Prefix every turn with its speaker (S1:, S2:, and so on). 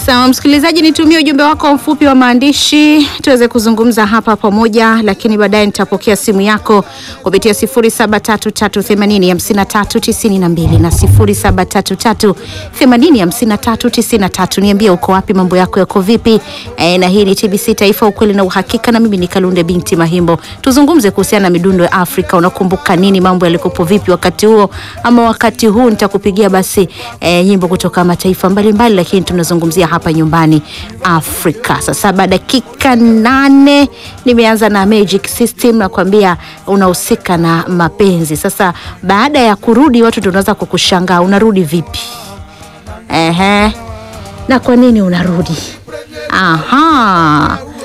S1: Sawa msikilizaji, nitumie ujumbe wako mfupi wa maandishi tuweze kuzungumza hapa pamoja, lakini baadaye nitapokea simu yako kupitia 0733805392 na 0733805393. Niambie uko wapi, mambo yako yako vipi? E, na hii ni TBC Taifa, ukweli na uhakika, na mimi ni Kalunde binti Mahimbo. Tuzungumze kuhusiana na midundo ya Afrika. Unakumbuka nini? Mambo yalikopo vipi wakati huo ama wakati huu? Nitakupigia basi e, nyimbo kutoka mataifa mbalimbali, lakini tunazungumzia hapa nyumbani Afrika. Saa saba dakika nane nimeanza na Magic System nakwambia unahusika na mapenzi. Sasa baada ya kurudi, watu ndio unaweza kukushangaa unarudi vipi? Ehe, na kwa nini unarudi? Aha,